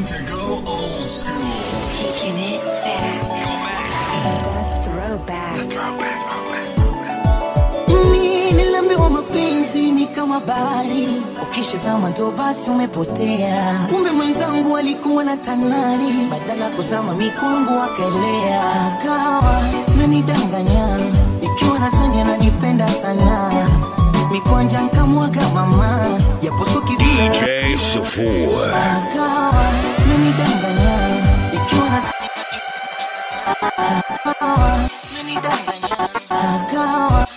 to go old school. Taking it back. The throwback. Mimi niliambiwa mapenzi ni kama bahari, ukishazama ndo basi umepotea. Kumbe mwenzangu alikuwa na tanari, badala kuzama mikungu akaelea. Akawa nanidanganya, ikiwa nadhani ananipenda sana, mikwanja nkamwaga mama, yaposuki vile DJ Sufur. akawa nanidanganya, ikiwa nadhani akawa nanidanganya, akawa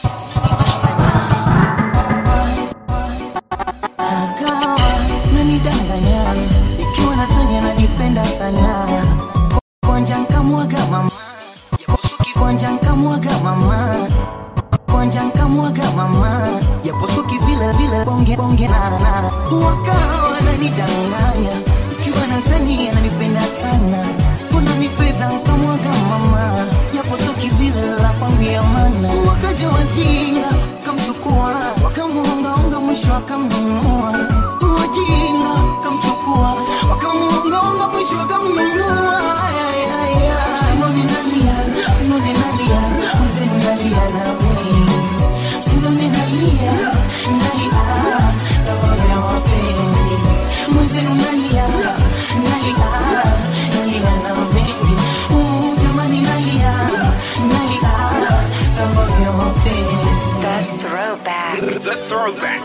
akawa nanidanganya ikiwa nadhani ananipenda sana konja nkamwaga mama yaposuki konja nkamwaga mama konja nkamwaga mama yaposuki vile vile bonge bonge nana wakawa nanidanganya ikiwa nadhani ananipenda sana kuna ni fedha nkamwaga mama yaposuki vile la kwangu ya mana wakaja wajinga kamchukua wakamuongaonga mwisho akamnunua wajinga kamchukua wakamuongaonga mwisho akamnunua Ay, ay, ay. Sinoni nalia, sinoni nalia, mzee nalia na mimi. Sinoni nalia, nalia, sababu ya mapenzi. Mzee nalia, nalia, nalia na mimi. Uh, jamani nalia, nalia, sababu ya mapenzi. The throwback. The throwback.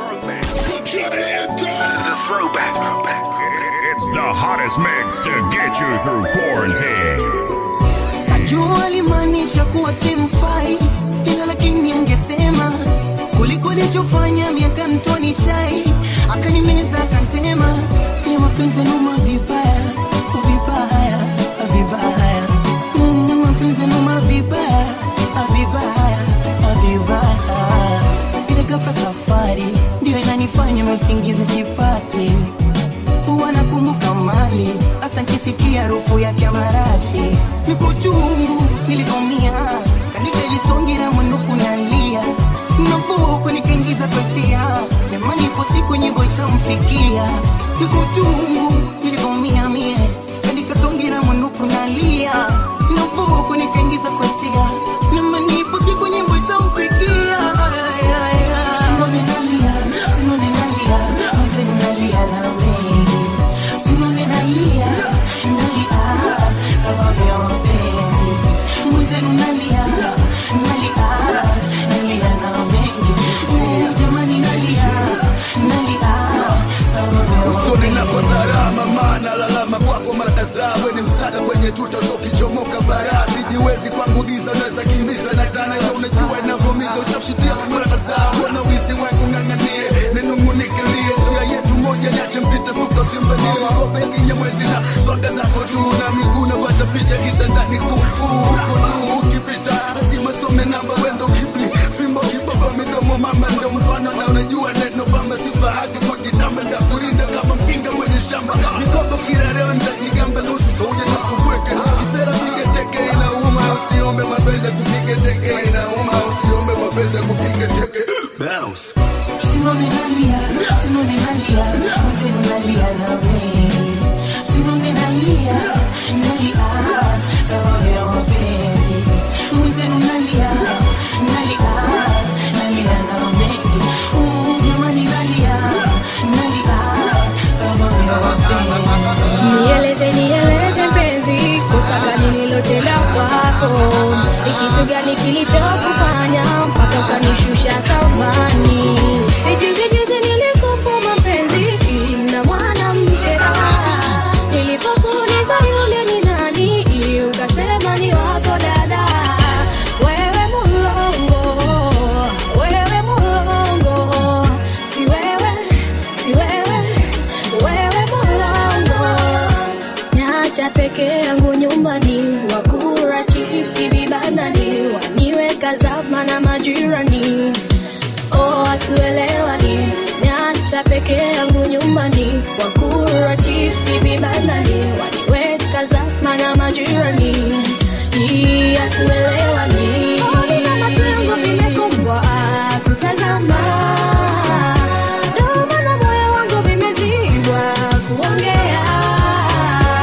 The throwback. It's the hottest mix to get you through quarantine. Najua alimaanisha kuwa simfai, ila lakini angesema kuliko alichofanya miaka mtoni shai, akanimeza akantema, ya mapenzi numa vibaya vibaya vibaya, Mm, mapenzi numa vibaya vibaya vibaya, ile ghafla safari ndio inanifanya usingizi sipati huwa nakumbuka mali hasa nkisikia harufu yake ya marashi niko chungu nilivomia kanika ilisongira mwinuku nalia navuko nikaingiza kwesia nemani ipo siku nyimbo itamfikia niko chungu nilivomia mie kanika songira mwinuku nalia navuko nikaingiza kwesia nemani ipo siku nyimbo itamfikia Ay, ay, ay. Sinoni nalia, sinoni nalia, mzee nalia na mengi. Sinoni nalia, nalia, sababu ya mapenzi. Mzee nalia, nalia, nalia na mengi. Mm, jamani nalia, nalia, sababu ya usoni mapenzi. nako salama maana lalama kwako mara kadhaa we ni msaada kwenye tuta za ukichomoka bara sijiwezi kwangu giza unaweza kimbiza na tana ya unajua inavyomiza utashitia mara kadhaa wana wizi wangu ng'ang'anie ninung'unikilie njia yetu moja niache mpita suka simbanie robe ya kinyamwezi na swaga zako tu na miguu napata picha kitandani kufu uko juu ukipita lazima some namba wendo kibli fimbo kibaba midomo mama ndo mfano na unajua neno bamba sifa haki kujitamba ndakurinda kama mkinga mwenye shamba mikogo kila leo nitajigamba nusu soja na subweke kisera piga teke inauma usiombe mapenzi ya kupiga teke inauma usiombe mapenzi ya kupiga teke bounce Sinoni nalia, sinoni nalia, mzee nalia na mengi. Sinoni nalia, nalia, sababu ya mapenzi. Mzee nalia, nalia, nalia na mengi. Uh, jamani nalia, nalia, sababu ya mapenzi. Nieleze, nieleze mpenzi, kosa gani nilotenda kwako? Ni kitu gani kilichokufanya mpaka ukanishusha thamani? Juzi juzi nilikupa mapenzi na mwanamke, nilipokuuliza yule ni nani, ukasema ni wako dada. Wewe mulongo, wewe mulongo, si wewe, si wewe, wewe mulongo Niacha peke yangu nyumbani, wakura chipsi vibandani, waniweka zama na majirani. Oh, hatuelewani. Niacha peke yangu nyumbani, wakura chipsi vibandani, waniweka zama na majirani. Hii hatuelewani. Oh, nina macho yangu vimefungwa kutazama, ndio maana moyo wangu vimezibwa kuongea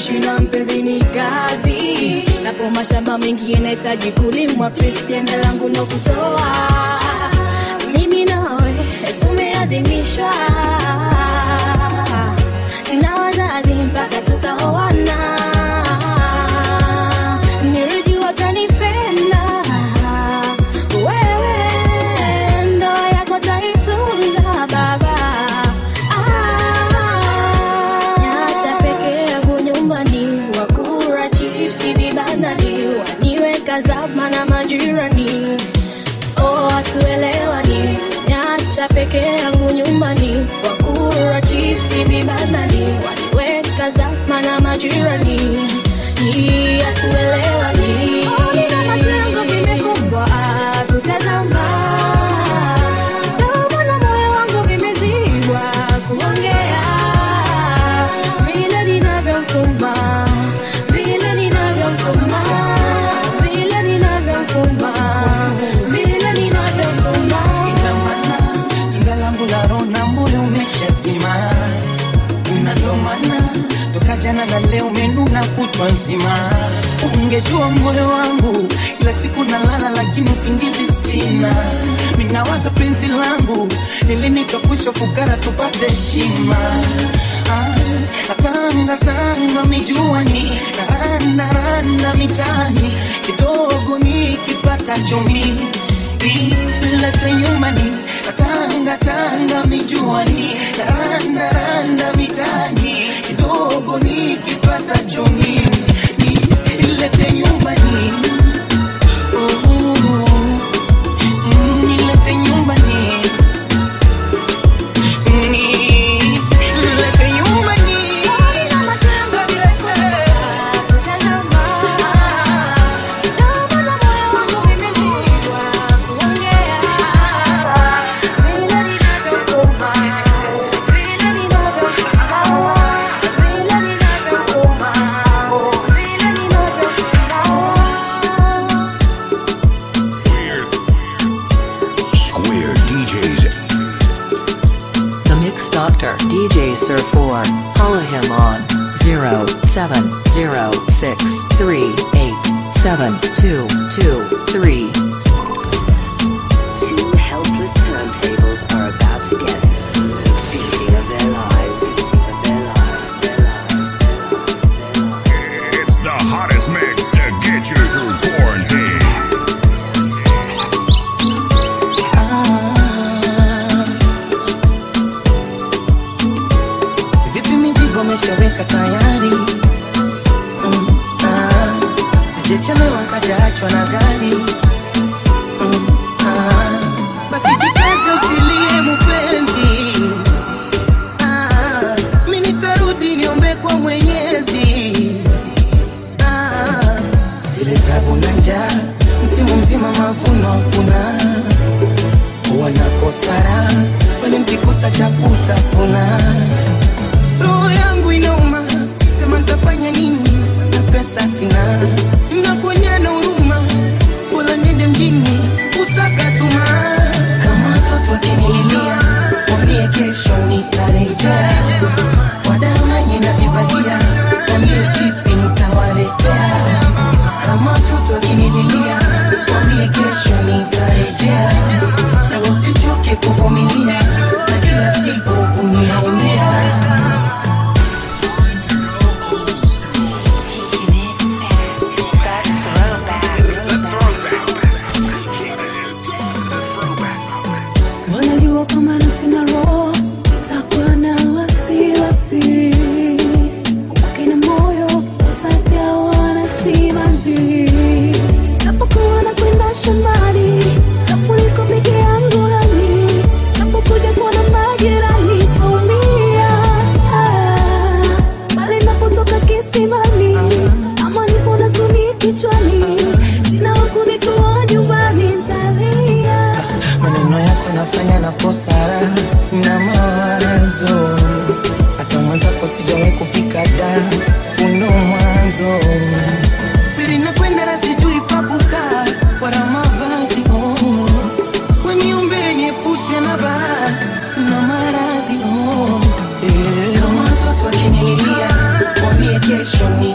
kuishi na mpenzi ni kazi napo mashamba mengi yanahitaji kulimwa pristiende langu no kutoa mimi nawe tumeadhimishwa na wazazi mpaka tukaoana nilijua utanipenda wewe ndoa yako taitunza baba Niacha peke yangu nyumbani wakura chipsi vibandani waniweka zama na majirani oh hatuelewani Niacha peke yangu nyumbani wakura chipsi vibandani waniweka zama na majirani Hii hatuelewani Ona macho yangu vimekumbwa kutazama Domo na moyo wangu vimezibwa kuongea vile ninavyomfuma vile ninavyomfuma vile ninavyomfuma vile ninavyomfuma Ina maana tunda langu la roho na moyo umeshazima, na ndio maana toka jana na leo umenuna kutwa nzima. Ungejua moyo wangu kila siku nalala, lakini usingizi sina. Minawaza penzi langu ili nitokwisha fukara tupate heshima. Ah, Tanga tanga mijuani naranda randa mitani kidogo nikipata chumi ilete nyumbani tanga tanga mijuani randa randa mitani kidogo nikipata chumi ilete nyumbani Oh, mm, ilete nyumbani ilete nyumbani Ona macho yangu vimekumbwa kutazama Domo na moyo wangu vimezibwa kuongea vile ninavyomfuma vile ninavyomfuma vile ninavyomfuma vile ninavyomfuma Square DJs. The Mix Doctor, DJ Sir 4. Follow him on 0706387223. Two helpless turntables are about to get beating of their lives. Of their lives. Their lives. Their lives. It's the hottest mix to get you through quarantine. Vipi mizigo umeshaweka tayari? Mm, ah, Sijechelewa kajaachwa na gari. Mm, ah, Basi jikaze usilie mpenzi. Ah, Mi nitarudi niombe kwa Mwenyezi. Ah, Zile tabu na njaa, msimu mzima mavuno hakuna wanakosara wale mkikosa cha kutafuna roho yangu inauma sema ntafanya nini na pesa sina nakuonyana huruma wala nende mjini usakatuma kama watoto wakinililia wambie kesho nitarejea wadanganye na vibagia wambie vipi nitawaletea kama watoto wakinililia wambie kesho nitarejea na usichoke kuvumilia na kila siku kuniaumia wanajua kama nafsi na roho itakuwa na wasiwasi upake na moyo utajawa na simanzi tapokuwa na kwenda shambani tafuniko peke yangu hani tapokuja kuona majirani taumia Ah, bali napotoka kisimani ama nipona kuni kichwani sina wakunitoa nyumbani ntalia maneno yako nafanya nakosa raha na mawazo hata mwenzako sijawahi kufika da uno mwanzo pili nakwenda na sijui pa kukaa wala mavazi oh. weniumbe niepushwe na bara na maradhi oh. eh. kama watoto wakinililia wambie kesho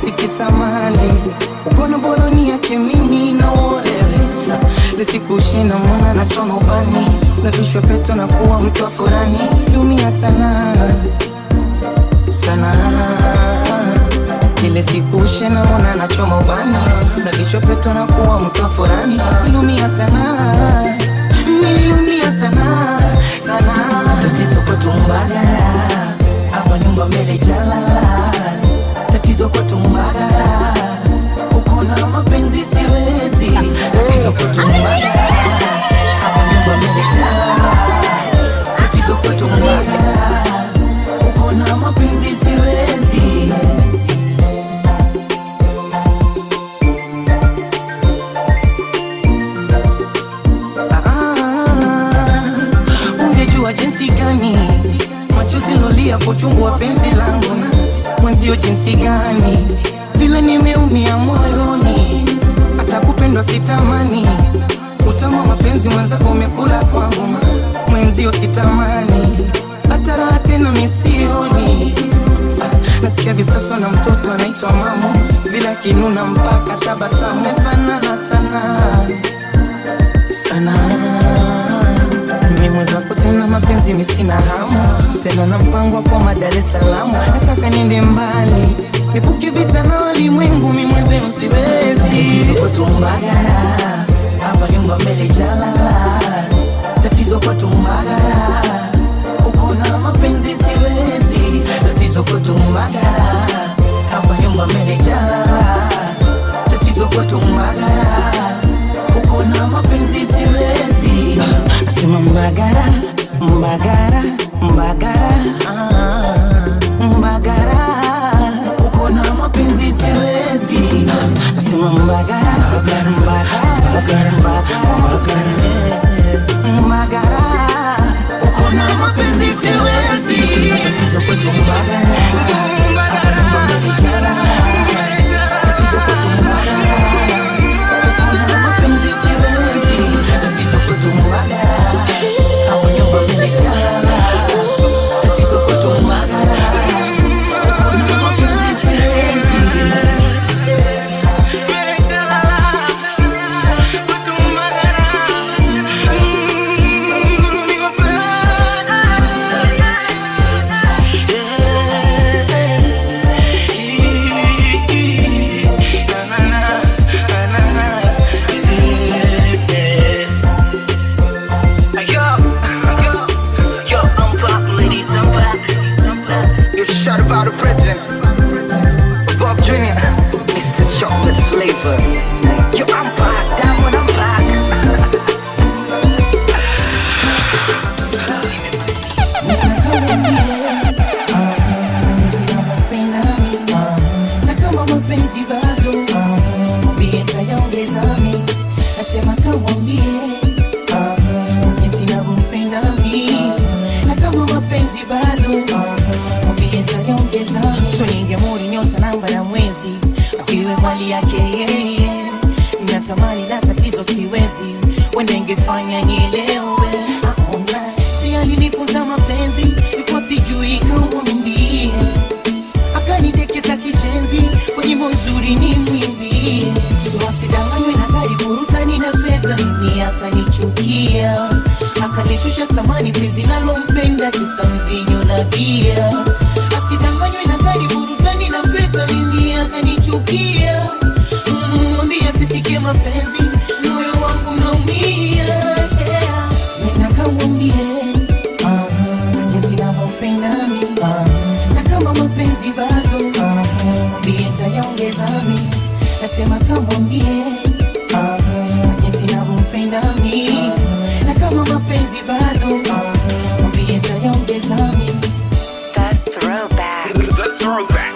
eti kisamali ukona boloni yake mimi na uolewe lisikushina mwana na choma ubani na vishwa peto na kuwa mtu wa furani lumia sana sana kile siku shena mwana na choma ubani na vichwa peto na kuwa mtu wa furani lumia sana niliumia sana sana tatizo kwetu mbagala hapa nyumba mbele jalala tatizo kwetu mbagala uko na mapenzi siwezi tatizo kwetu mbagala hapa nyumba mbele jalala tatizo kwetu mbagala uko na mapenzi siwezi Ah, ungejua jinsi gani machozi lolia kwa uchungu wa penzi langu na mwenzio jinsi gani vile nimeumia moyoni hata kupendwa sitamani utamu wa mapenzi mwenzako umekula kwangu ma- mwenzio sitamani hata raha tena misioni Ah, nasikia visaso na mtoto anaitwa mamo vile akinuna mpaka tabasamu mefanana sana sana mimi mwenzako tena mapenzi misina hamu tena na mpango kwa Dar es Salaam nataka niende mbali nipuke vita na walimwengu mi mwenzenu siwezi tatizo kwetu Mbagala hapa nyumba mbele jalala tatizo kwetu Mbagala uko na mapenzi siwezi tatizo kwetu Mbagala hapa nyumba mbele jalala tatizo kwetu Mbagala uko na mapenzi siwezi nasema mbagara mbagara mbagara ah, mbagara uko na mapenzi siwezi nasema mbagara mbagara mbagara mbagara mbagara uko na mapenzi siwezi tatizo kwetu mbagara hapa nyumba mbele jala tatizo kwetu mbagara uko na mapenzi siwezi tatizo kwetu mbagara hapa nyumba mbele jala tatizo kwetu mbagara uko na mapenzi siwezi Yo, I'm back, ladies, I'm back. I'm back. You shot about the presidents. Bob Jr. Mr. Chocolate Flavor. Yo, I'm back, Diamond, I'm back. na kama mapenzi bado mwambie tayaongeza mi nasema kamwambie jinsi navyompenda mi na kama mapenzi bado mwambie tayaongeza so ningemuri nyota namba ya mwezi aviwe mali yake yeye natamani la tatizo siwezi wende ingefanya nielewe aona si alinifunza mapenzi ikuwa sijui kamwambie akanidekeza kishenzi kwa nyimbo nzuri ni mwimbie so asidanganywe na gari burutani na fedha mimi akanichukia akalishusha thamani penzi nalompenda kisa mvinyo na bia asidanganywe na gari burutani na fedha mimi akanichukia Mm, mwambie asisikie mapenzi moyo wangu naumia yeah. nenda kamwambie ah, jinsi navyompenda mimi ah, na kama mapenzi bado ah, mwambie tayaongeza mi nasema kamwambie ah, jinsi navyompenda mi na kama mapenzi bado ah, mwambie tayaongeza mi The throwback. The throwback.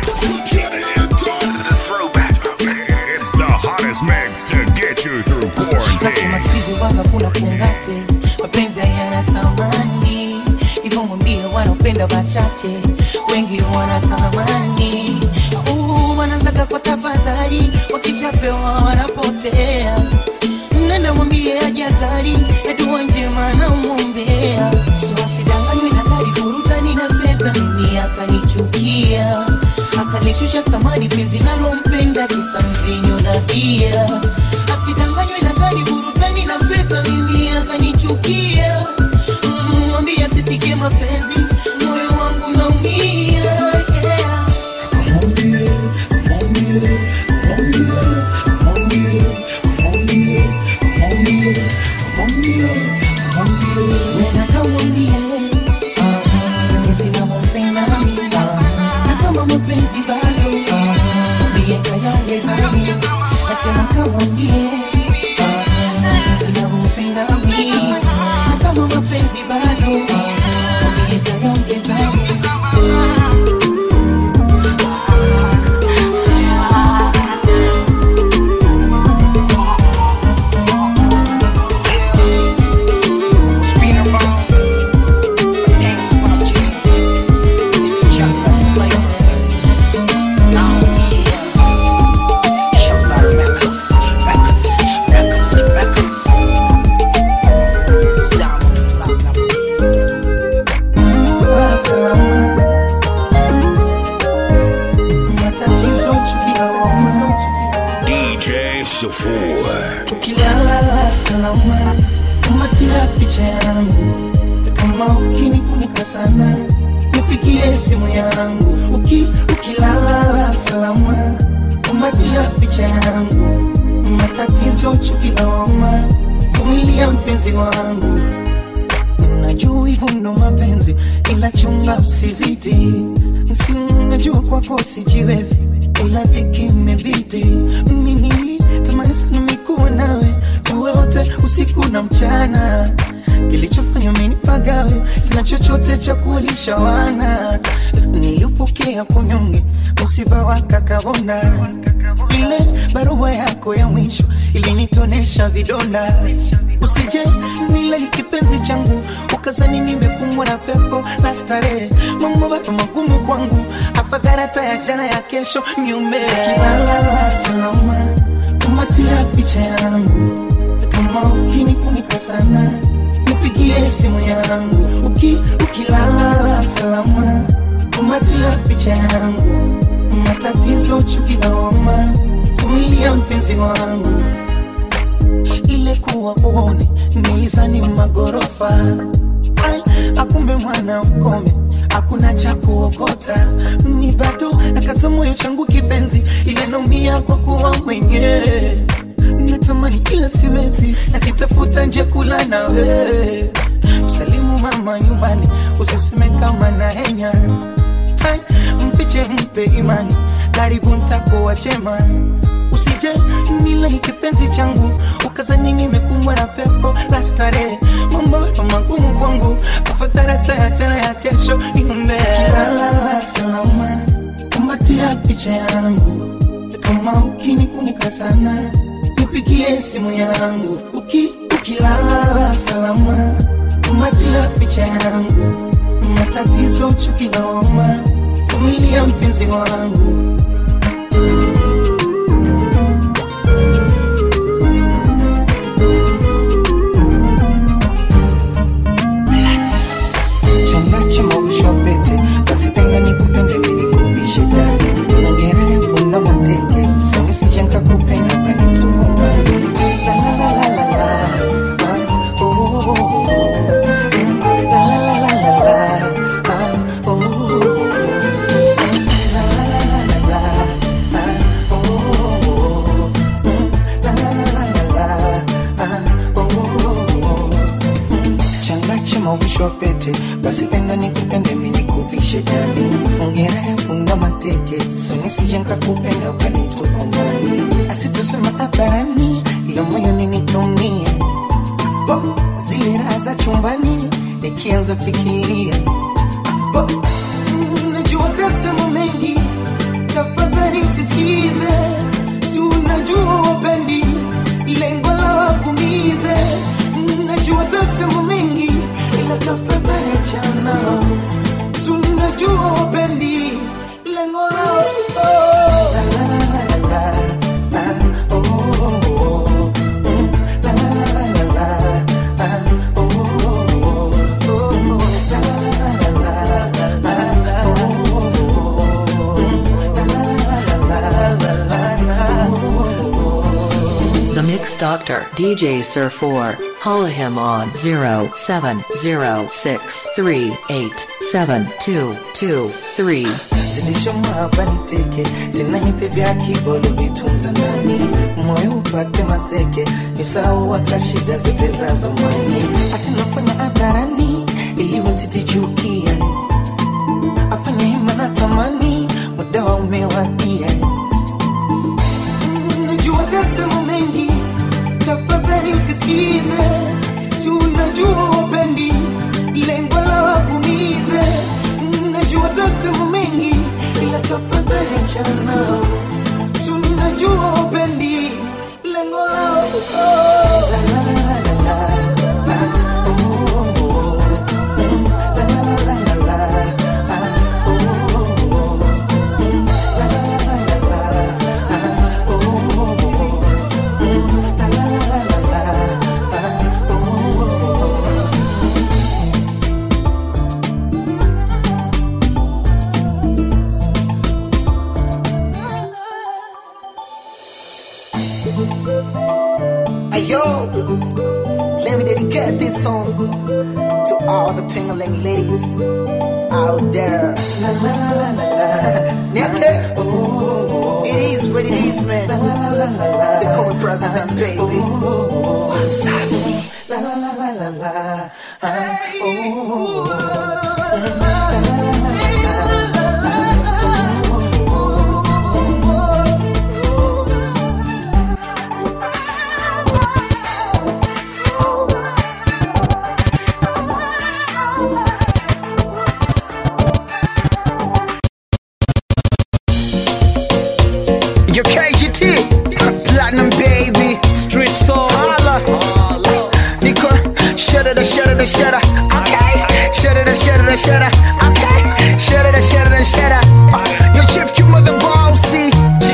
The throwback. It's the hottest mix to get you through nasema quarantine. sizi waga kuna fungate mapenzi hayana thamani hivyo mwambie wanaopenda wachache wengi wanatamani Uh, wanazaga kwa tafadhali wakishapewa wanapotea nenda mwambie ajazari na dua njema na mwombea so asidanganywe na gari burutani na fedha mimi akanichukia akali kalishusha thamani penzi nalompenda kisa mvinyo na bia asidanganywe na gari burutani na fedha nini akanichukia Mm, mwambie asisikie mapenzi moyo wangu naumia yeah. Nena kamwambie ah, jinsi navyompenda mimi ah, na kama mapenzi bado ah, mwambie tayari nasema kamwambie ah, jinsi navyompenda mimi na kama mapenzi bado ah, mwambie tayari Spin around. Dance funky. It's the chocolate flavor. Now, yeah. Chocolate records, records, records, records. It's down on the clock now. matatizo chukia tatizo chukia DJ Safur. ukilala salama kumatia picha yangu kama ukinikumbuka sana nipigie simu yangu Uki, ukilala salama kumatia picha yangu matatizo chukilawama vumilia mpenzi wangu najua hivyo ndo mapenzi ila chunga usizidi si najua kwako sijiwezi ila dhiki imebidi mimi nilitamani sana mikuwa nawe tuwe wote usiku na mchana kilichofanya menipagawe sina chochote cha kulisha wana nilipokea kunyonge msiba wa kakabona ile barua yako ya mwisho ilinitonesha vidonda usije nile kipenzi changu ukazani nimekumbwa na pepo na starehe mambo bado magumu kwangu afadhali hata ya jana ya kesho niume kilala salama kumatia picha yangu kama ukinikumbuka sana nipigie simu yangu Uki, ukilala salama kumatia picha yangu matatizo chukilawama vumilia mpenzi wangu ile kuwa uone nilizani magorofa Ai, akumbe mwana ukome hakuna cha kuokota ni bado nakaza moyo changu kipenzi ile naumia kwa kuwa mwenyewe natamani ila siwezi na sitafuta nje kula nawe msalimu mama nyumbani usiseme kama na henya Tai, mfiche mpe imani karibu ntakuwa chema usije nile kipenzi changu ukazani nimekumbwa na pepo la starehe mambo ya magumu kwangu afadhali hata ya jana ya kesho niombe kilala salama kumbatia picha yangu kama ukinikumbuka sana nipigie simu yangu Uki, ukilala salama kumbatia picha yangu matatizo chukiloma vumilia mpenzi wangu chonga chama ushopete basi tena nikupende nilikuvishe dani ongera ya punda mateke songesije nkakupenda kanitupa mbali La, la, la, la, la, la. Ah, oh, oh, oh, oh. La, la, la, la, la, la. Ah, oh, oh, oh, oh. La, la, la, la, la, la. Ah, oh, oh, oh, oh. Mm. La, la, la, la, la, la. Ah, oh, oh, oh, oh. changa chama uvishwa pete basi penda nikupende mi nikuvishe jani ongera ya funga mateke sonisije nkakupenda ukanitupa mbali asitusema hadharani ila moyoni nitumie Bo, zile raha za chumbani nikianza fikiria Bo, najua tasema mengi tafadhali msisikize si unajua wapendi lengo la wakumize najua tasema mengi ila tafadhali achana si unajua wapendi lengo la La, la, la, la, la, la. Ah, oh, oh, oh. Mm. La, la, la, la, la, la. Ah, oh, oh, oh. Oh, oh. La, la, la, la, Mix Doctor DJ Sir 4. Holla him on 0706387223. zilishoma hapa niteke zinanipe vya kibolo vitunza ndani moyo upate maseke nisahau hata shida zote za zamani hati nafanya hadharani ili wasitichukia afanye hima na tamani muda wa umewadia najua tasema mengi tafadhali usisikize si unajua wapendi lengo la wakumize najua tasema mengi ila tafadhali achana nao si unajua wapendi lengo lao oh. la, la, la, la, la, la. Ah, oh, oh, oh. Mm, la, la, la, la, la, la. Ah, oh, oh, oh. Mm, la, la, la, la, la, la. Ah, oh, oh, oh. Mm, la, la, la, la, la, la. Ah, oh, oh, oh. Hey yo, let me dedicate this song to all the Pengaling ladies out there. La, la, la, la, la, la. Nigga, Oh, oh, oh. it is what it is, man. La, la, la, la, la, la. They call me President, baby. Wasabi. La la la la la la. Ah, oh, oh, oh. La, la, la, la, la, la. Your KGT, Platinum baby. Street soul. Holla. Nico, shut it, shut it, shut it. Okay. Shut it, shut it, shut it. Okay. Shut it, shut it, shut it. Your chief, you mother bossy.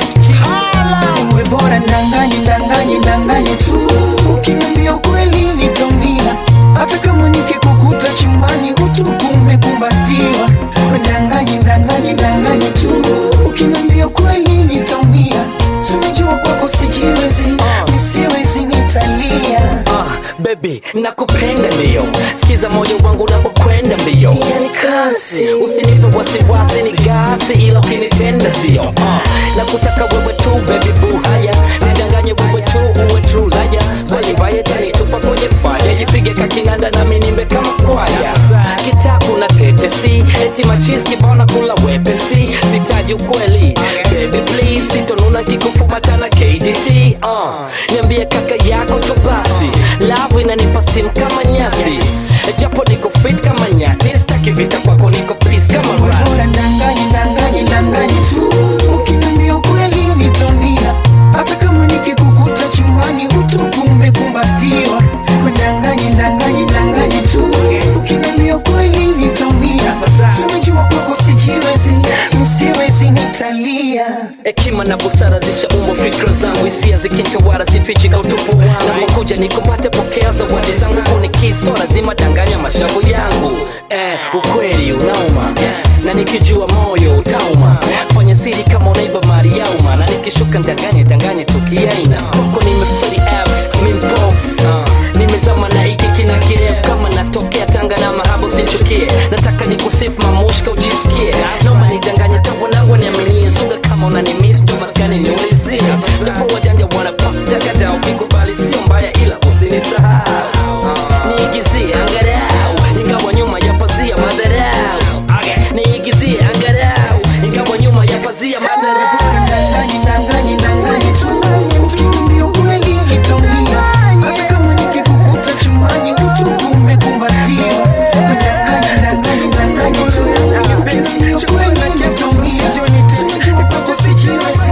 Holla. Uwe bora ndanganye ndanganye ndanganye tu ukiniambia ukweli nitaumia hata kama nikikukuta chumbani utupu umekumbatiwa We ndanganye ndanganye ndanganye tu ukiniambia ukweli nitaumia Si unajua kwako sijiwezi nisiwezi nitalia Ah, baby nakupenda mbio sikiza moyo wangu unapokwenda mbio yani kasi usinipe wasiwasi ni gasi ila ukinitenda sio ah, nakutaka wewe tu baby boo haya nidanganye wewe tu uwe true laya walivaye tanitupa kwenye faya jipige kakinanda nami nimbe kama kwaya kitaku na tetesi eti machis kibona kula wepesi sitaji ukweli baby please sitonuna kikufumatana kdt uh, niambie kaka yako tu basi lavu inanipa steam kama nyasi japo niko fit kama nyati staki vita kwako niko peace kama bora rasi ndanganye ndanganye ndanganye tu ukiniambia ukweli nitaumia hata kama nikikukuta chumbani utupu umekumbatiwa ndanganye ndanganye ndanganye tu ukiniambia ukweli nitaumia Si unajua kwako sijiwezi msiwezi nitalia hekima na busara zishaumbwa fikra zangu hisia zikinitawala sifichika utupu napokuja nikupate pokea zawadi zangu kunikiso lazima danganya mashavu yangu eh, ukweli unauma na nikijua moyo utauma fanya siri kama unaiba mali yauma na nikishuka ndanganye danganye tukiaina huko nimeferi f mimpofu uh, nimezama na hiki kina kirefu kama natokea tanga na mahaba usinchukie nataka nikusifu mamushka ujisikie noma nidanganye tawanangu niaminie sunga kama unanimis ndo maskani niulizie japo wajanja wanapaktakata ukikubali sio mbaya ila usinisahau niigizie angarau ingawa nyuma ya pazia madharau niigizie angarau ingawa nyuma ya pazia madharau ndanganye ndanganye ndanganye tu ukiniambia ukweli nitaumia hata kama nikikukuta chumbani utupu umekumbatiwa ndanganye ndanganye ndanganye tu penzi ni ukweli nitaumia Si unajua kwako sijiwezi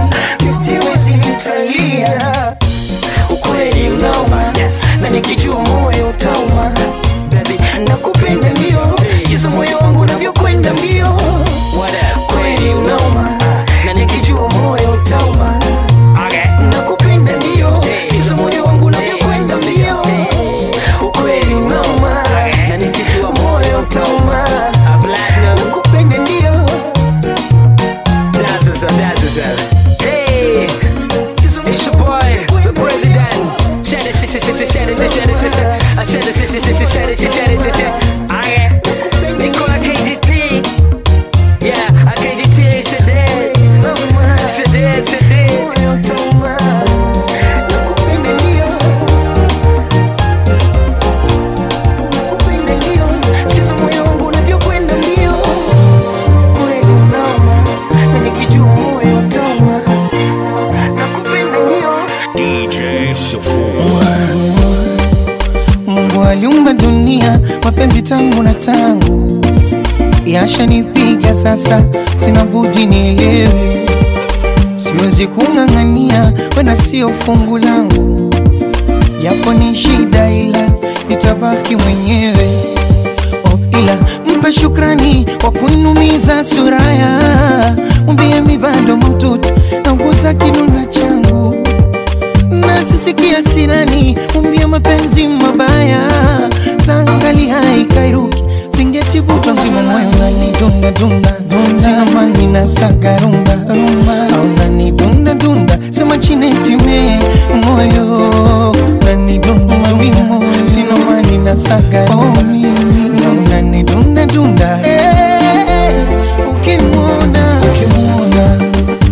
Shafour. Mungu aliumba dunia, mapenzi tangu na tangu yashanipiga sasa, sina budi nielewe, siwezi kung'ang'ania, wena sio fungu langu, yapo ni shida, ila nitabaki mwenyewe. Oh, ila mpe shukrani kwa kunumiza suraya, mwambie mi bado maututi nauguza kinuna changu nasisikia sirani, mwambie mapenzi mabaya, tangali haikairuki singetivutwa nzima moyo nani dunda dunda sina mani na saga rumba rumba au nani dunda dunda sema chinetime moyo nani dunda mawimo sina mani na saga rumba au nani dunda dunda Eh, ukimwona ukimwona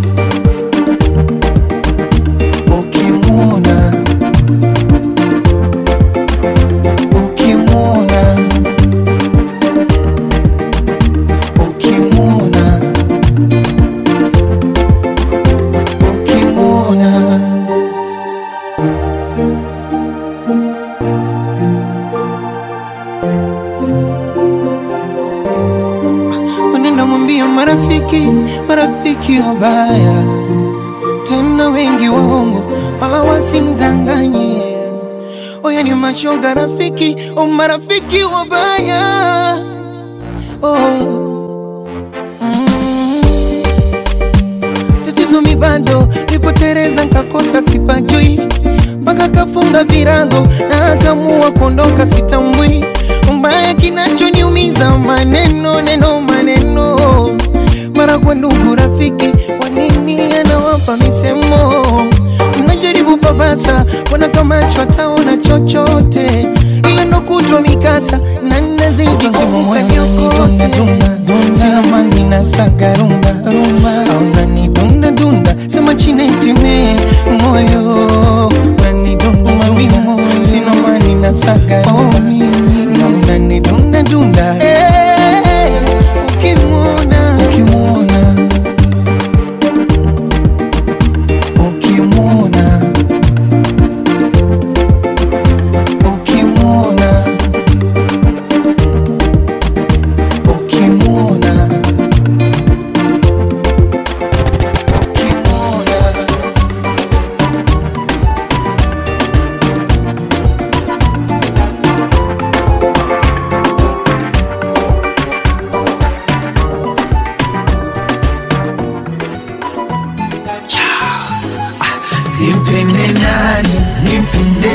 ukimwona ukimwona ukimwona ukimwona unaenda mwambia marafiki marafiki wabaya tena wengi waongo wala wasimdanganye oya ni mashoga rafiki o marafiki wabaya oh. mm. tatizo mi bado nipotereza nkakosa sipajui mpaka kafunga virago na akamua kuondoka sitambwi mbaya kinachoniumiza maneno neno maneno mara kwa ndugu rafiki wanini anawapa misemo mnajaribu papasa wana kama chwataona chochote ila ndo kutwa mikasa na nazidi kukanyokote sina mani na saga rumba rumba au nani dunda dunda sema chinetime moyo nani dunda mawimo sina mani na saga rumba au nani dunda dunda Eh, ukimwona ukimwona ukimwona ukimwona ukimwona ukimwona Nimpende nani, nimpende,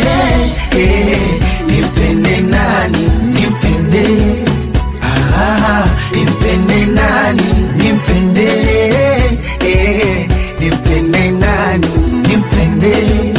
eh, nimpende nani, nimpende, ah, nimpende nani, nimpende, eh, nimpende nani, nimpende,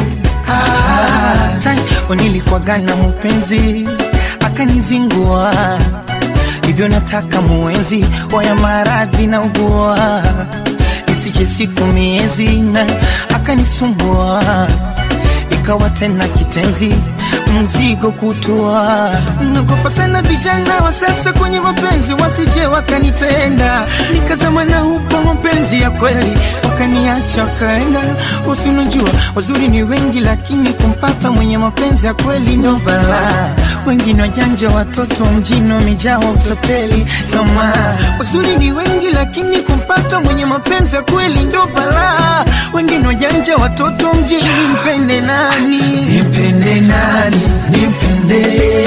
ah. Tani, nilikuwaga na mpenzi akanizingua hivyo nataka muenzi waya maradhi na ugua isiche siku miezi na akanisumbua ikawa tena kitenzi mzigo kutua nagopa sana vijana wa sasa kwenye mapenzi wasije wakanitenda nikazama na hupo mapenzi ya kweli wakaniacha wakaenda usinajua wazuri ni wengi lakini kumpata mwenye mapenzi ya kweli ndo balaa wengine wajanja watoto mjini wamejaa utapeli sama wazuri ni wengi lakini kumpata mwenye mapenzi ya kweli ndo balaa wengine wajanja watoto mjini nimpende nani nimpende nani nimpende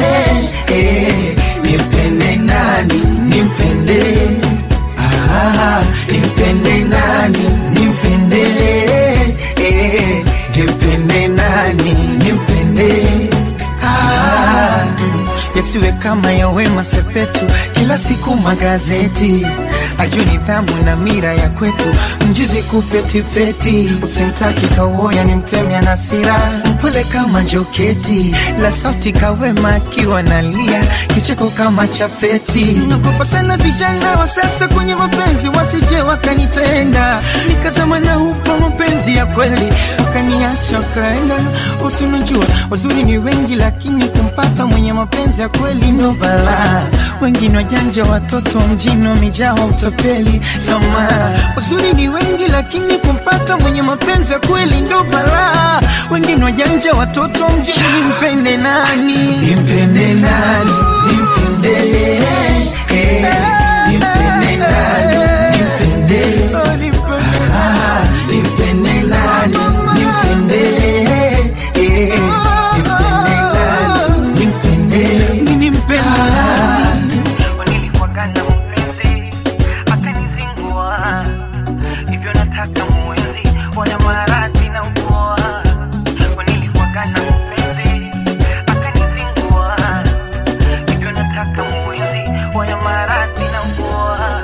eh, nimpende nani nimpende ah, nimpende nani nimpende eh, nimpende nani nimpende ah, yasiwe kama ya Wema Sepetu, kila siku magazeti ajue nidhamu na mira ya kwetu, mjuzi kupetipeti, usimtaki kauoya ni mtemya na sira, mpole kama joketi, la sauti kawema akiwa nalia, kicheko kama chafeti. Nagopa sana vijana wa sasa kwenye mapenzi, wasije wakanitenda, nikazama na hupo mapenzi ya kweli, wakaniacha wakaenda. Usinajua wazuri ni wengi, lakini kumpata mwenye mapenzi ya kweli ndo balaa. Wengine wajanja, watoto mjini wamejaa utapeli. Sama wazuri ni wengi, lakini kumpata mwenye mapenzi ya kweli ndo balaa. wengine wajanja watoto mjini nimpende nani nimpende nani nimpende eh, nimpende nani nimpende Ah, nimpende nani nimpende eh, nimpende nani nimpende nimpende nani nilikuwagana mpenzi akanizingua hivyo nataka mwenzi wana maradhi na upoa nilikuwagana mpenzi akanizingua hivyo nataka mwenzi wana maradhi na upoa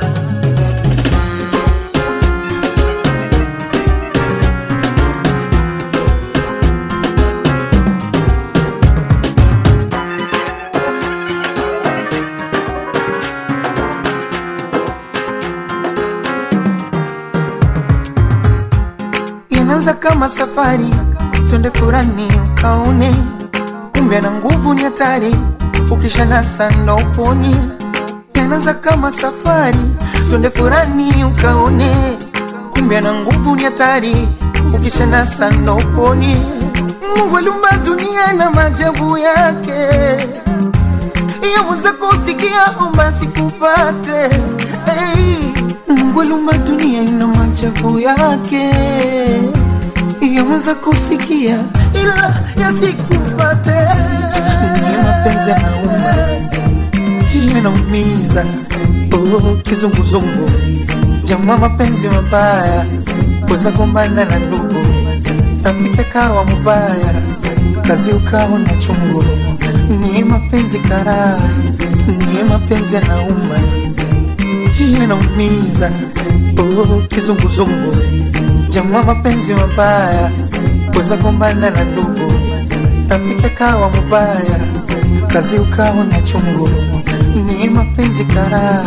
inaanza kama safari, twende furani ukaone, kumbe na nguvu ni hatari, ukishanasa ndo uponi. Inaanza kama safari, twende furani ukaone, kumbe na nguvu ni hatari, ukishanasa ndo uponi. Mungu aliumba dunia na maajabu yake, yaweza kusikia omba sikupate hey. Mungu aliumba dunia ina maajabu yake, yaweza kusikia ila yasikupate. Ni mapenzi yanauma, yanaumiza, oh, kizunguzungu, jamaa, mapenzi mabaya, weza kumbana na ndugu, rafiki kawa mubaya, kazi ukawa na chungu. Ni mapenzi karaa, ni mapenzi yanauma yanaumiza oh, kizunguzungu jamaa mapenzi mabaya weza gombana na ndugu rafiki kawa mubaya kazi ukawa na chungu ni mapenzi karaa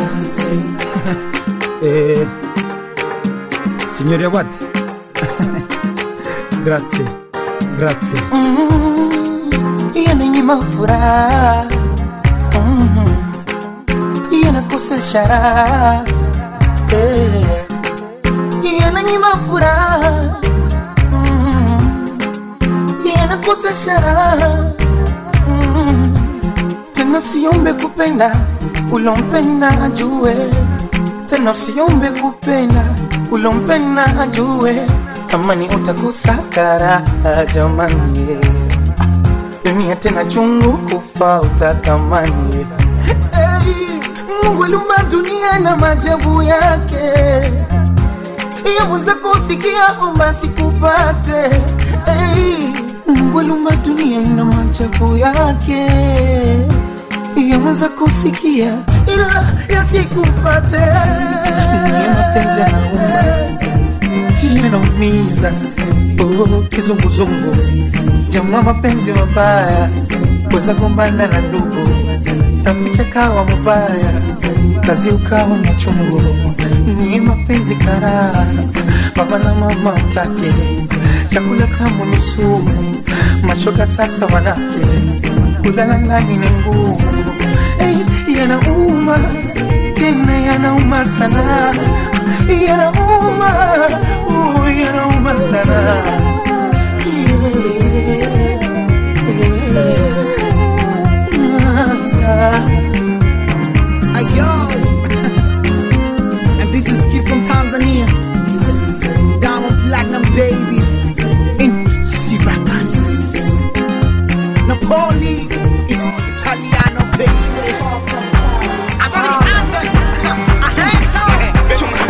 Eh, signori Awad. grazie, grazie. mm, yananyima furaha mm, yanakosa sharaha eh, yananyima furaha mm, yanakosa sharaha mm, tena usiombe kupenda ulompenda ajue tena usiombe kupenda ulompenda ajue kama ni utakosa karaha jamani dunia tena chungu kufa utatamani hey, Mungu aliumba dunia na maajabu yake yaweza kusikia omba sikupate hey, Mungu aliumba dunia na maajabu yake yaweza kusikia ila yasikupate ni mapenzi yanauma yanaumiza oh, kizunguzungu jamaa mapenzi mabaya weza gombana na ndugu rafiki kawa mubaya kazi ukawa na chungu ni mapenzi karaa baba na mama utake chakula tamu ni sumu mashoga sasa wanake kulala ndani ni ngumu hey, yanauma tena yanauma sana yanauma uh, yanauma sana Ayo. and this is Kid from Tanzania. Diamond Platinum Baby. In Syracuse. Napoli. It's Italiano baby. I gotta be answered. I think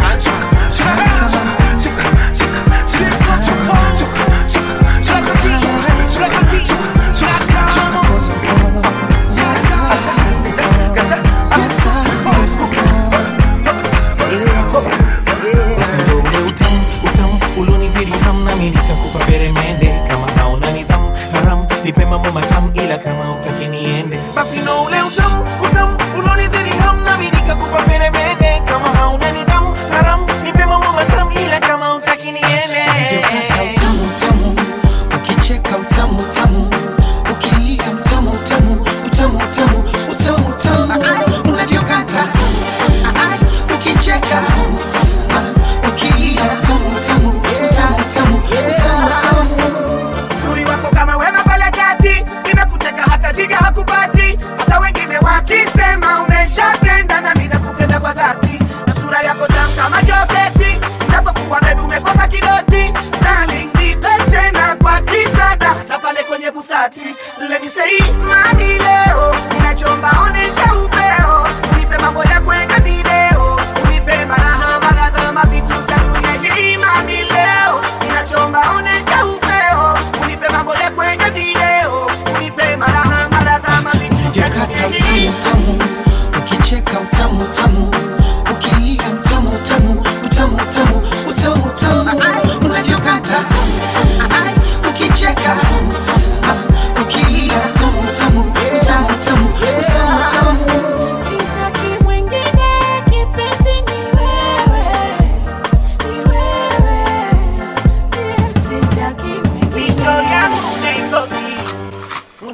Usione utamu utamu ulonizidi hamna mimi nikakupa peremende kama hauna nidhamu haram nipe mambo matamu ila kama utaki niende basi no ule utamu utamu ulonizidi hamna mimi nikakupa peremende kama hauna nidhamu haram nipe mambo matamu ila kama utaki niende utamu utamu ukicheka utamu utamu ukilia utamu utamu utamu utamu utamu utamu unavyokata Ai, ukicheka Ah, ukilia utamu utamu utamu utamu utamu utamu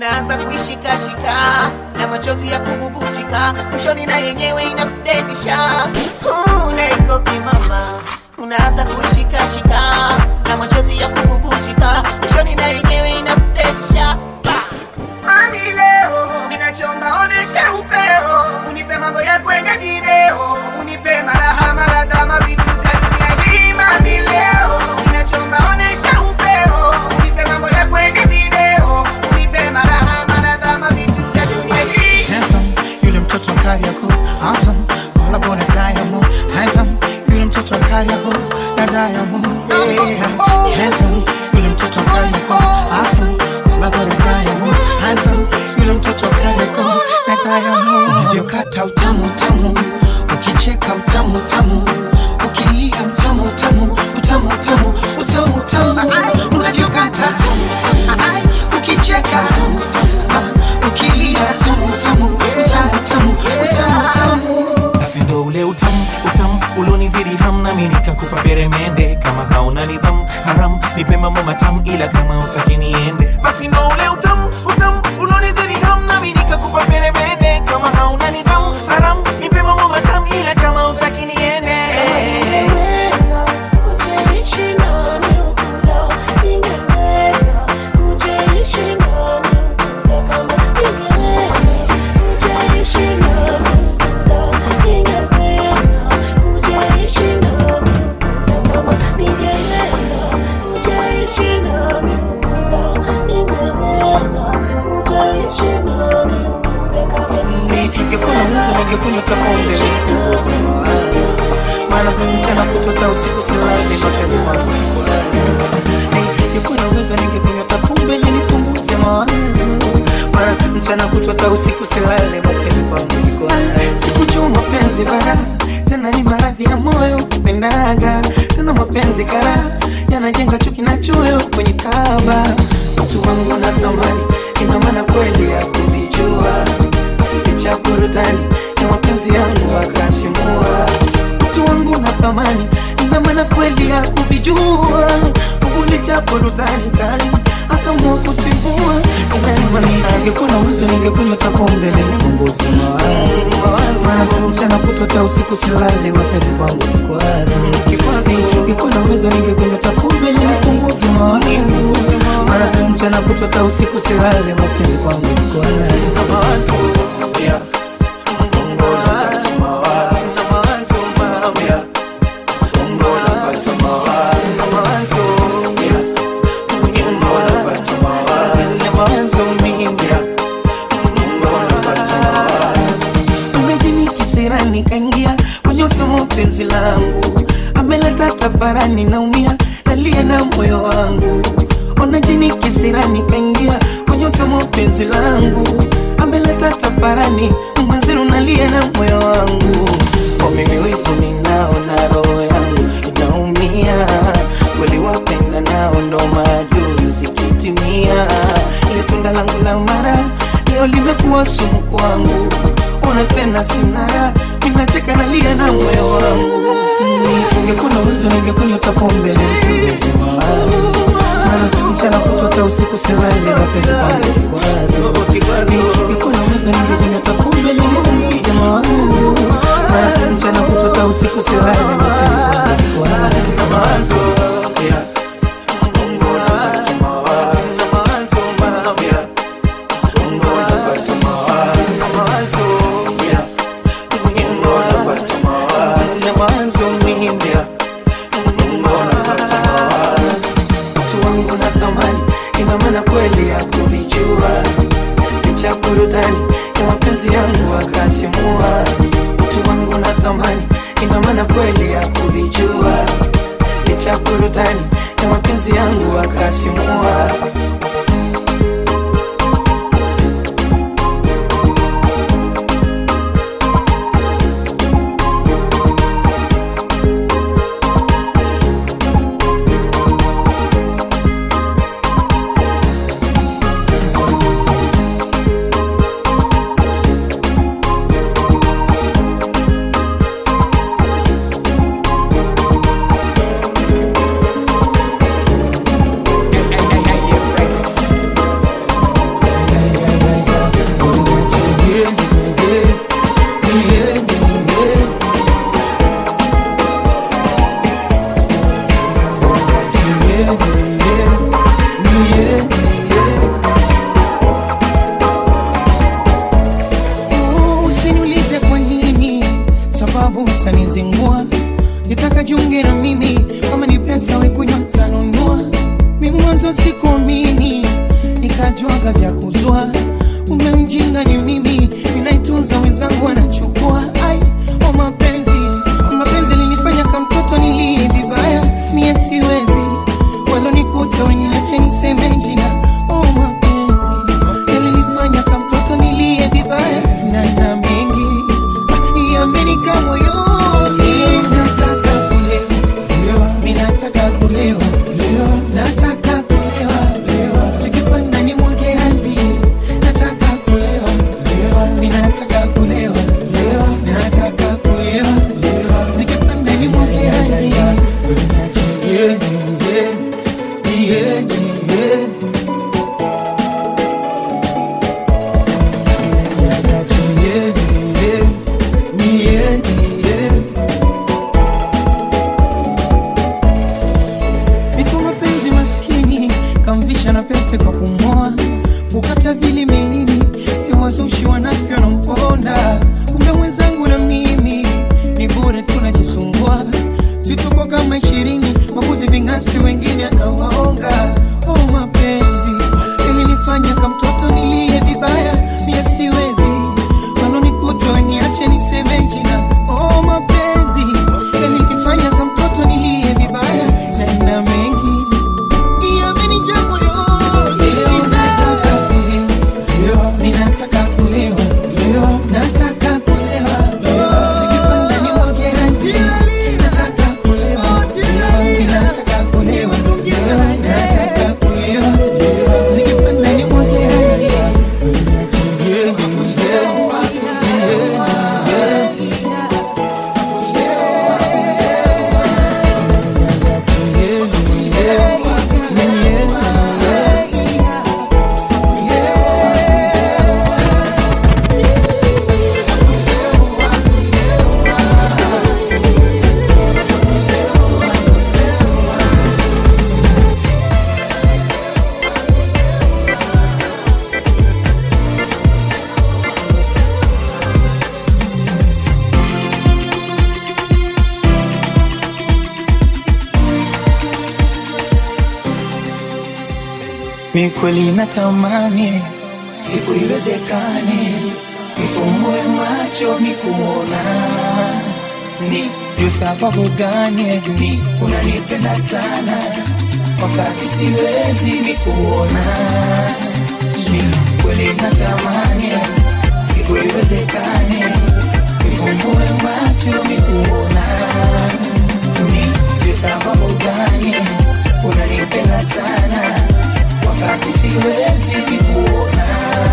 unaanza kuishikashika na machozi ya kububujika mwishoni na yenyewe inakudedisha unaikoki mama unaanza kuishikashika na machozi ya kububujika mwishoni na yenyewe inakudedisha Mami leo ninachomba onesha upeo, unipe mambo ya kwenye video, unipe maraha maradha mavitu za dunia hii. Mami leo ninachomba onesha upeo, unipe mambo ya kwenye video, unipe maraha maradha mavitu za dunia hii. handsome yule mtoto kari yako awesome wala bora diamond handsome yule mtoto kari yako na diamond yeah. handsome yule mtoto kari yako awesome wala bora diamond handsome yule mtoto kari yako na diamond unavyokata utamu utamu ukicheka utamu utamu ukilia utamu utamu utamu utamu utamu utamu unavyokata Ai, ukicheka Ah, ukilia utamu utamu utamu utamu utamu utamu basi ndo ule utamu utamu ulonizidi ham nami nikakupa peremende kama hauna nidhamu haram nipe mambo matamu ila kama utaki niende basi ndo ule utamu utamu ulonizidi ham nami nikakupa peremende kama hauna nidhamu haram nipe mambo matamu ila kama utaki niende ningekuwa na uwezo ningekunywa hata pombe nipunguze mawazo maana mchana kutota usiku silali makazi wangu ningekuwa na uwezo ningekunywa hata pombe ili nipunguze mawazo maana mchana kutota usiku silali makazi wangu niko sikujua mapenzi bara tena ni maradhi ya moyo kupendaga tena mapenzi kara yanajenga chuki na choyo kwenye kaba mtu wangu na thamani ina maana kweli ya kuvijua cha burudani ya mapenzi yangu akasimua mtu wangu na thamani ina maana kweli ya kuvijua ubuni cha burudani kali akamua kutimua ningekuwa na uwezo ningekunywa hata pombe nipunguze mawazo Maana mchana kutwa hata usiku silale mapenzi kwangu kikwazo ningekuwa na uwezo ningekunywa hata pombe nipunguze mawazo Maana mchana kutwa hata usiku silale mapenzi kwangu kikwazo kisirani kaingia kwenye usomo penzi langu ameleta tafarani naumia nalia na moyo wangu ona jini kisirani kaingia kwenye usomo penzi langu ameleta tafarani mwenzenu nalia na moyo wangu kwa mimi wivu ninao na roho yangu inaumia kweli wapenda nao ndo maadui zikitimia ile tunda langu la mara leo limekuwa sumu kwangu ona tena sinara ninacheka nalia na moyo wangu ungekuwa na uwezo ningekunywa hata pombe nipunguze mawazo Maana mchana kutwa hata usiku silale mapenzi kwangu kikwazo ungekuwa na uwezo ningekunywa hata pombe nipunguze mawazo Maana mchana kutwa hata usiku silale mapenzi kwangu kikwazo Mtu wangu na thamani ina maana kweli ya kuvijua licha burudani ya mapenzi yangu akasimua mtu wangu na thamani ina maana kweli ya kuvijua licha burudani ya mapenzi yangu akasimua mwanzo sikuamini nikajwaga vya kuzwa umemjinga ni mimi ninaitunza wenzangu wanachukua ai o mapenzi o mapenzi linifanya kamtoto nilie vibaya mie siwezi walonikuta weniache niseme jina o mapenzi yalinifanya kamtoto nilie vibaya na na mengi yamenika moyoni nataka kulewa mi nataka kulewa nataka kulewa zikipanda ni mwage hadi nataka kulewa mi nataka kulewa nataka kulewa zikipanda ni mwage hadi Yeah, yeah, yeah, yeah. Niko mapenzi maskini kamvisha na pete kwa kumoa kukata vili milini vya wazushi wanavyo na mponda kumbe mwenzangu na mimi ni bure tunajisumbua situko kama ishirini mabuzi vingasti wengine anawaonga oh, mapenzi ilinifanya kamtoto nilie vibaya mie siwezi walonikuta weniache niseme jina oh, mapenzi yalinifanya kamtoto nilie vibaya na na mengi yamenijaa moyoni. Nataka kulewa, ninataka kulewa, nataka kulewa, zikipanda ni mwage hadi. Nataka kulewa, ninataka kulewa, nataka kulewa, zikipanda ni mwage hadi. Yeah, yeah, yeah. Mi kweli natamani siku iwezekane nifumbue macho nikuona, ni juu sababu gani ni unanipenda sana wakati siwezi nikuona. Mi kweli natamani siku iwezekane nifumbue macho nikuona, ni juu sababu gani unanipenda sana wakati siwezi nikuona.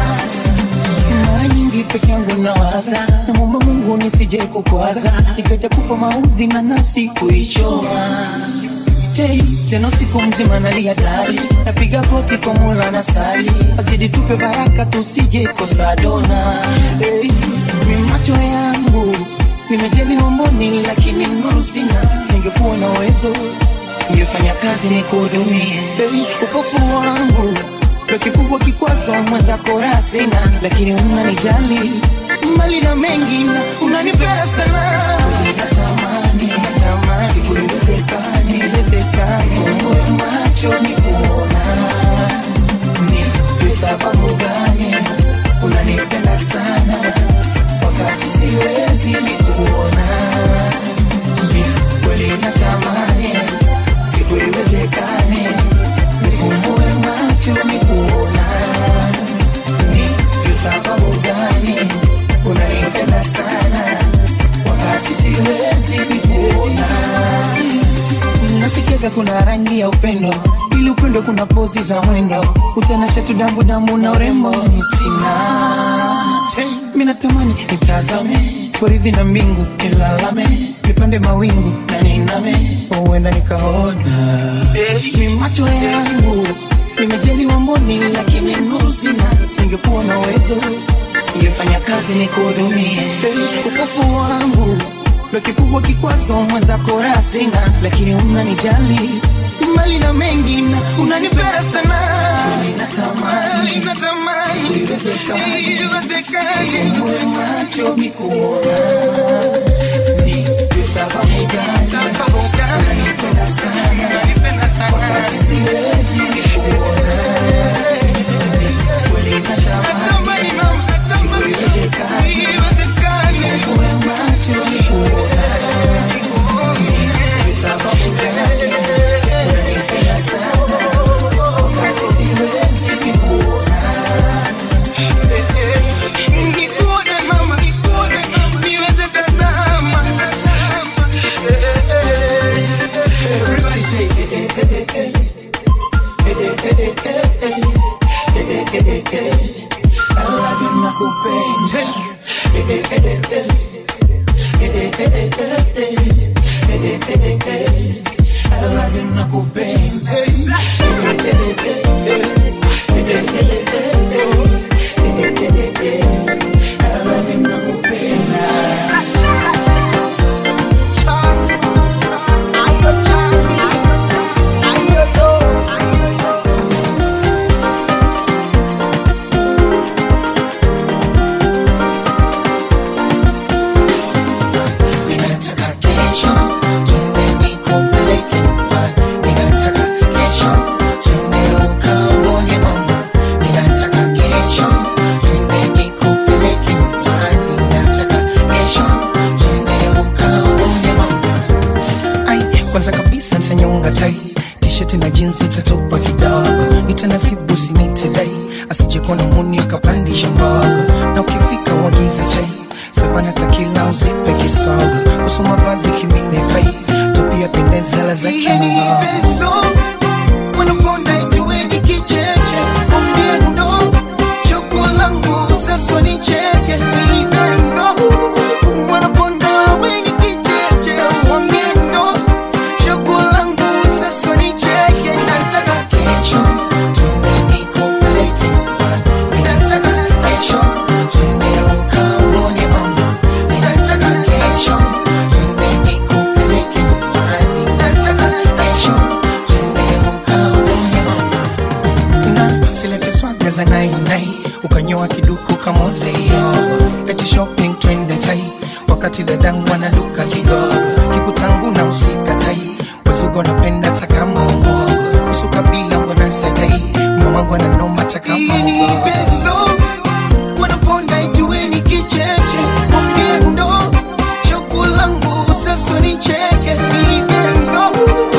Mara nyingi peke yangu nawaza, namwomba Mungu nisije kukwaza, nikaja kupa maudhi na nafsi kuichoma. Je, tena usiku mzima nalia dali, napiga koti kwa Mola na sali, azidi tupe baraka tusije kosa dona. Hey, mi macho yangu nimejaliwa mboni, lakini nuru sina. Ningekuwa na uwezo ningefanya kazi ni kuhudumie. Hey, upofu wangu ndo kikubwa kikwazo, mwenzako raha sina, lakini unanijali mali na mengi na unanipenda sana. Natamani, natamani siku iwezekane, iwezekane fungue macho nikuona, ni kwa sababu gani unanipenda sana wakati siwezi nikuona, ni kweli natamani siku iwezekane nifumbue macho nikuona, ni kwa sababu gani unanipenda sana wakati siwezi nikuona. Nasikiaga kuna rangi ya upendo, ili upendo kuna pozi za mwendo, utanasha tu dambu dambu na urembo sina. Mi natamani nitazame poridhi na mbingu, nilalame nipande mawingu na niname, huenda nikaona mi macho yangu nimejaliwa mboni, lakini nuru sina. Ningekuwa na uwezo ningefanya kazi nikuhudumie. Upofu wangu ndo kikubwa kikwazo, mwenzako raha sina, lakini unanijali mali na mengi na unanipenda sana. Natamani, natamani iwezekane, iwezekane nifungue macho nikuona, ni kwa sababu gani unanipenda sana, wakati siwezi nikuona Ninataka kesho twende nikupeleke nyumbani. Ninataka kesho twende ukaone mama. Ninataka kesho twende nikupeleke nyumbani. Ninataka kesho twende ukaone mama. Ai, kwanza kabisa nitanyonga tai tisheti na jinsi itatopa kidogo nitanasibu simitidai asije kuona muni akapandisha mbogo na ukifika uagize chai savana takila uzipe kisogo kusoma vazi kimine fai tupia pendezela za kimuhogo wanaponda ituweni kicheche upendo choko langu sasa ni cheke ivendo wanaponda weni kicheche wamiendo choko langu sasa ni cheke nataka kesho twende nikupeleke nyumbani ninataka kesho twende ukaone mama ninataka kesho twende nikupeleke nyumbani ninataka kesho twende ukaone mama na silete swaga za nainai ukanyoa kiduku kamozeyo eti shopping twende tai wakati dadangu analuka kigogo kikutangu na usikatai wezugo napenda takama umogo usuka bila wanasadai mamangu ananoma takama ugogo wanaponda ijueni kicheche upendo choko langu sasa ni cheke ivendo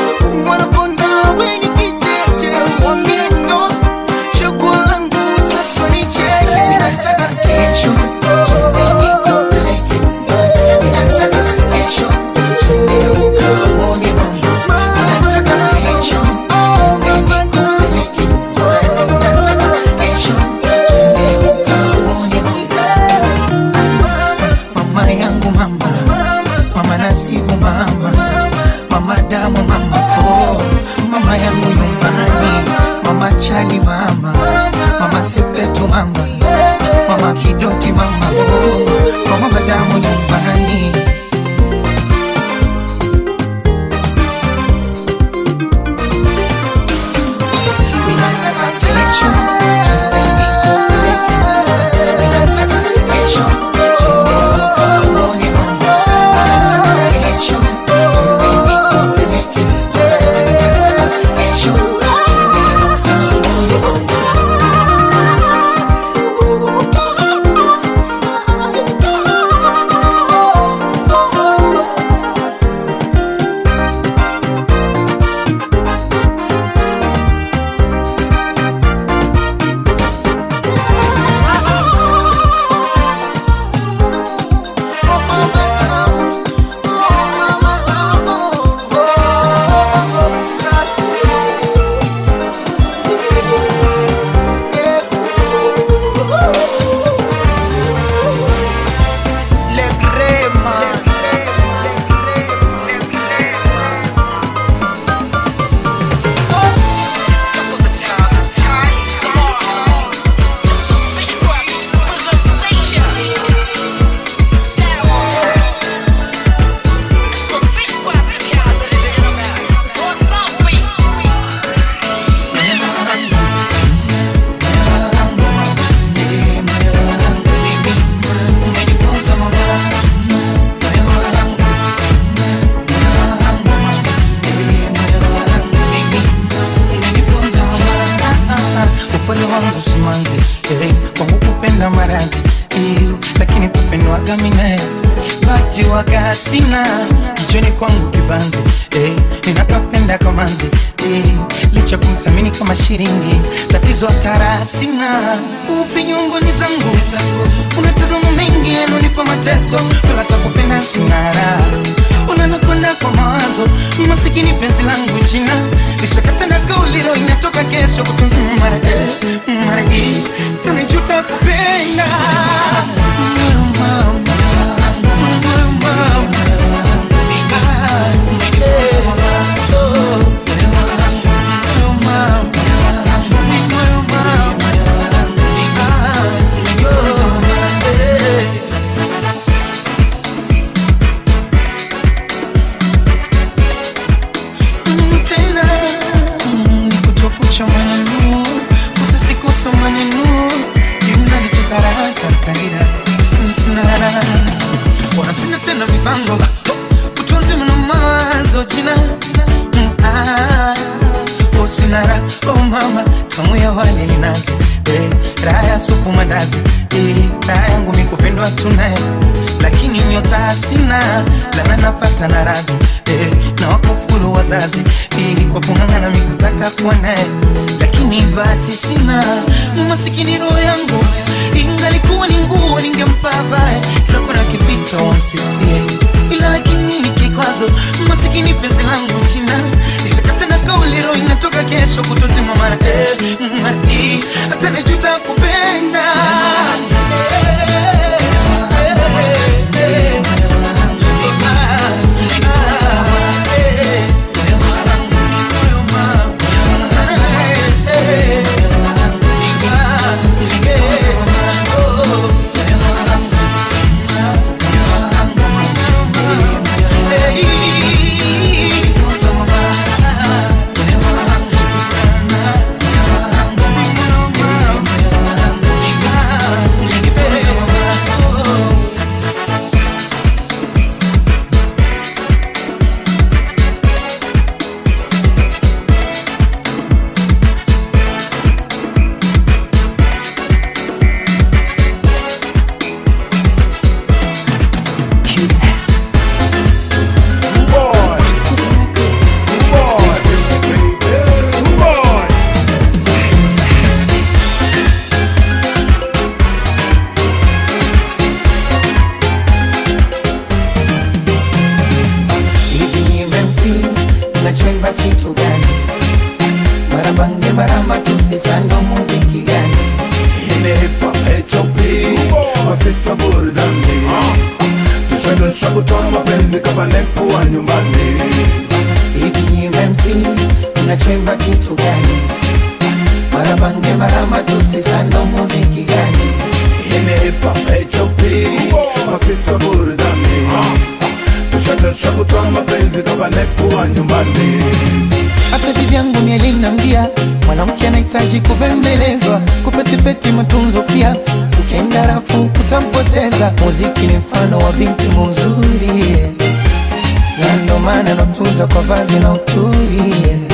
wanaponda weni kicheche wamiendo choko langu sasa ni cheke ninataka kesho twende nikupeleke nyumbani ninataka kesho twende ukaone mama ninataka kesho twende nikupeleke nyumbani ninataka kesho twende ukaone mama mama yangu mama mama nasibu mama mama damu mama oh mama yangu nyumbani mama chali mama mama sepetu mama mama kidoti mama oh mama damu nyumbani Ninataka kesho twende nikupeleke nyumbani. Ninataka kesho twende ukaone mama. Ninataka kesho twende nikupeleke nyumbani. Ninataka kesho twende ukaone mama. Le crema. upole wangu simanzi eh, kwangu kupenda maradhi eh, lakini kupendwaga minae bati waga sina kichwani kwangu kibanzi eh, ninakapenda kamanzi eh, licha kumthamini kama shilingi tatizo hatara sina ufinyunguni zangu unatazama mengi yanonipa mateso wala takupenda sinara unanakwenda kwa mawazo masikini penzi langu jina lishakata na kauliro inatoka kesho kutunzima mara eh, mara hii tanijuta kupenda Mama, mama, tena nikutokucha maneno usisikosa maneno inalitokaratatarira sinara wana sina tena mipango utunzi mna mawazo jina Mm, ah, oh, sinara oh mama tamu ya wali ni nazi eh, raha ya supu mandazi eh, raha yangu mikupendwa tunaye lakini nyota sina lana napata na radhi eh, na wakufuru wazazi eh, kwa kung'ang'ana mikutaka kuwa naye lakini bahati sina masikini roho yangu ingalikuwa ni nguo ningempa vae kila kona kipita wamsifie ila lakini ni kikwazo masikini penzi langu china nishakata na kauli roho inatoka kesho kutozima mara eh, mara hii hata najuta kupenda hivi MC unachoimba kitu gani? Marabange maramba tusisando muziki gani? Ini hip hop HOP Masisa burudani Tushadosha kutoa mapenzi kama nepo wa nyumbani Hivi MC unachoimba kitu gani? Marabange maramba tusisando muziki gani? Ini hip hop HOP Masisa burudani Tushadosha kutoa mapenzi kama nepo wa nyumbani hata vivyangu mielinamgia mwanamke anahitaji kubembelezwa kupetipeti matunzo pia ukienda rafu kutampoteza muziki ni mfano wa binti muzuri na ndo maana natunza kwa vazi na uturi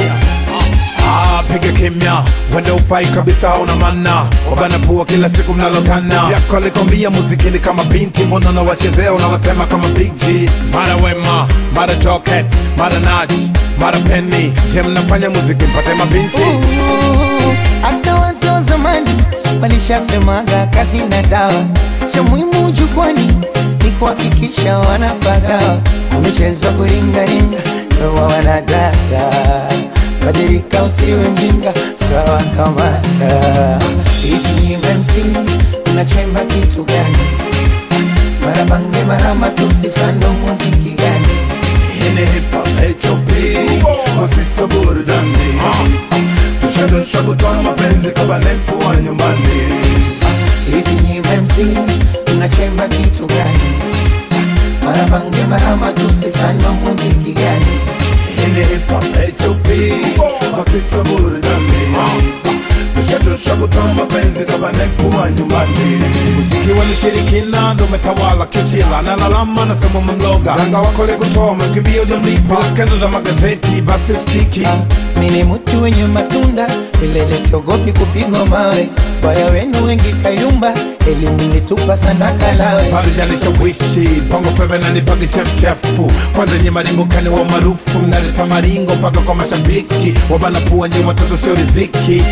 Ah, piga kimya wende ufai kabisa una mana wabana pua kila siku mnalokana yako alikwambia muziki ni kama binti mbona unawachezea unawatema kama big G mara wema mara joket mara nach mara penny je mnafanya muziki mpate mabinti hata wazee wa zamani walishasemaga kazi na dawa cha muhimu jukwani ni kuhakikisha wanapagawa wamechezwa kuringaringa rowa wanadata badilika usiwe mjinga tutawakamata hivi MC unachemba kitu gani marabange marama tusisando muziki gani ini hip hop HOP masisa burudani tushadosha kutoa mapenzi kama nepo wa nyumbani hivi ni MC unachemba kitu gani marabange marama tusisando muziki gani ini hip hop HOP masisa burudani tushadosha kutoa mapenzi kama nepo wa nyumbani muziki wa mishirikina ndo umetawala kichila nalalama nasema mamloga ganga wakole kutoa makimbia ujamlipa skendo za magazeti basi usikiki mini mti wenye matunda milele siogopi kupigwa mawe baya wenu wengi kayumba elimu nitupa sandaka lawe parujanishawishi bongo feve nanipage chefuchefu kwanza nye marimbukani wa maarufu mnaleta maringo mpaka kwa mashabiki wabana pua nye watoto sio riziki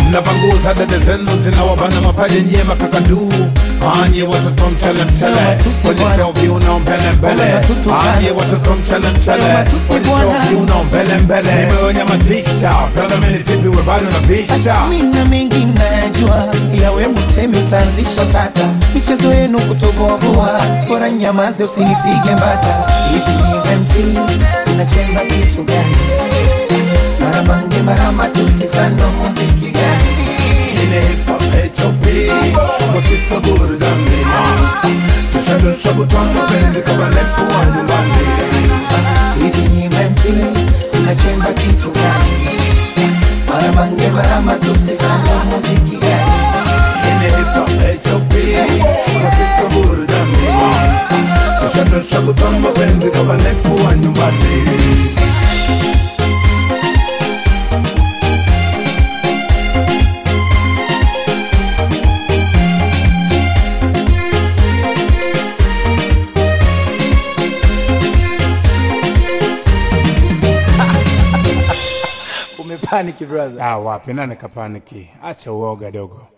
mnavanguza dada zenu zinawabana mapaja nyie makakaduu anye watoto mchele mchele kwenye selfie unao mbele mbele anye watoto mchele mchele kwenye selfie unao mbele mbele nimeonyamazisha brother mimi vipi we bado napisha mina mengi najua ila we mtemi tanzisha tata michezo yenu kutoboa bora nyamaze usinipige mbata hivi ni MC unachemba kitu gani mara mange mara matusi sano muziki gani Ine hip hop HOP Wasisa burudani Tushatosha kutoa mapenzi kama nepo wa nyumbani hivi ni MC unachemba kitu gani mara mange mara matusi sano muziki gani Ine hip hop HOP Wasisa burudani Tushatosha kutoa mapenzi kama nepo wa nyumbani Umepaniki brother. Ah, wapi nani kapaniki? Acha uoga dogo.